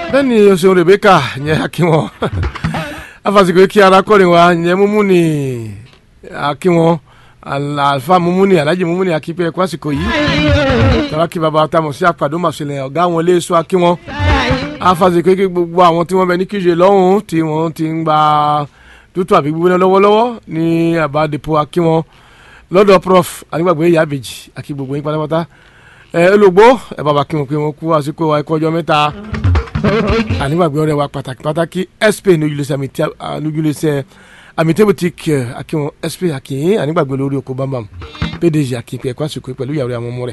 bẹ́ẹ̀ni o ṣeun Rebecca yẹn akínwọ́n afasikò kí arákùnrin wa yẹn Mumuni akínwọ́n alfa Mumuni alhaji Mumuni akípe ẹ̀kọ́ àsìkò yìí tàbákì bàbá tamọ̀ sí àpàdé màṣẹlẹ̀ ọ̀gá wọn lé sọ akínwọ́n afasikò kí gbogbo àwọn tí wọ́n bẹ ní kíje lọ́hùn tí wọ́n ti ń gba tútù àbí gbígbóná lọ́wọ́lọ́wọ́ ní àbádẹ́pọ̀ akínwọ́n lọ́dọ̀ prof anígbàgbé ìyá àbèjì àkí gbogbo yín pátápátá ẹ olùgbò ẹ bàbá kí wọn pé wọn kú àsìkò ẹkọ ọjọ́ mẹ́ta anígbàgbé ọ̀rẹ́ wa pàtàkì pàtàkì sp nujulẹsẹ amitebutik akíwọn sp akínyìn anígbàgbé lórí oko bambam pdg akínpẹ ẹkọ àsìkò pẹ̀lú ìyàwó àwọn ọmọ rẹ̀.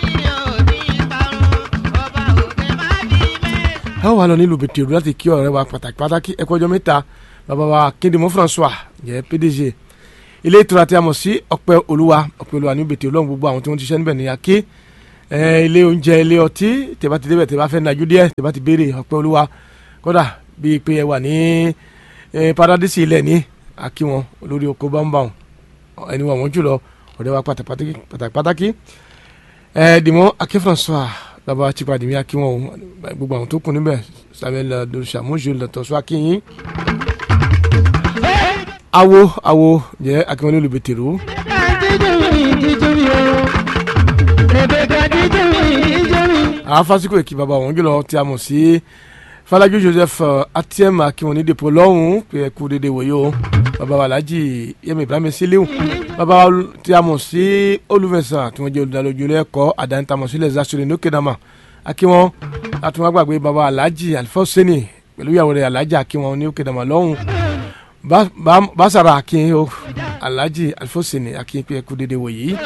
a wà lọ nílùú bètèrú láti kí ọ̀rẹ́ wa pàtàkì pàtàkì ẹkọ ọjọ́ mẹ́ta bàbá wa kíndìmọ François jẹ pdg ilé ìtura tí a mọ̀ sí ọpẹ́ olúwa ọpẹ́ olúwa ní bètè ọlọ́run gbogbo àwọn tí wọ́n ti ṣiṣẹ́ níbẹ̀ ní aké ilé oúnjẹ ilé ọtí tẹ́bá ti débẹ̀ tẹ́bá fẹ́ najú díẹ̀ tẹ́bá ti béèrè ọpẹ́ olúwa kódà bíi pé ẹ wà ní paradísì ilẹ̀ ní akí wọn olórí oko bámbáwọn ẹni wọn wọn jùlọ ọ̀rẹ́ wa pàtàkì pàtàkì dìmọ́ aké François bàbá tipadìmí akí wọn gbogbo àwọn tó kù níbẹ̀ Samuel dosamujo lọ́tọ̀ọ́sọ akínyìn awo awo jẹ akínwọlé olùbẹtẹrù. àwọn fásikò èkì bàbá wọn jùlọ tí a mọ̀ sí Falaju Joseph atiem akínwọlé dèpò lọ́hùn pé ẹ kú dédé wòye o bàbá wa Alhaji Yẹmi Ibrahim Siliu bàbá wa tí a mọ̀ sí olùfẹ̀sán tí wọ́n jẹ́ olùdálójú lẹ́kọ̀ọ́ àdáni tá a mọ̀ sí lẹ́sà sọ̀rọ̀ ní òkèdàmà akínwọ́n àtúwọ́n gbàgbé bàbá Alhaji Alifọ́sẹ́nì pẹ̀lú ìyàwó rẹ̀ Alhaji akínwọ́n ní òkèdàmà lọ́hùn basara akin o alhaji alifosini akin pe ẹkú dédé wò yìí.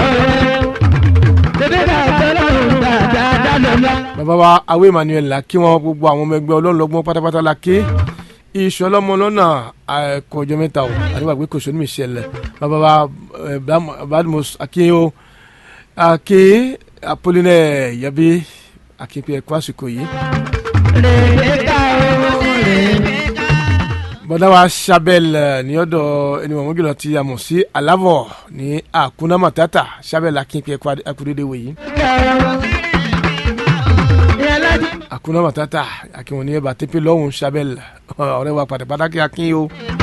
bàbá wa awo emmanuel la kí wọn gbogbo àwọn ọmọ ẹgbẹ́ ọlọ́lọ́gbọ́n pátápátá la ké iṣẹ́ ọlọ́mọ lọ́nà ẹ̀kọ́ ọjọ́ mẹ́ta o àdìgbàgbé kò sóní michel bàbá wa badmus akin o akin apollinaire yabi akin pe ẹkú àsìkò yìí bọ́dá wa sabel ní ọ̀dọ̀ ẹni wọ̀n mọ́jọ́lọ́ ti àmọ̀ sí aláwọ̀ ní àkúná matata sabel akínpẹ́ akúrédé wòyí. àkúná matata akínwó ní ẹ̀bà tẹ́pẹ́ lọ́hùn sabel ọ̀rẹ́ wa pàtàkì akín o.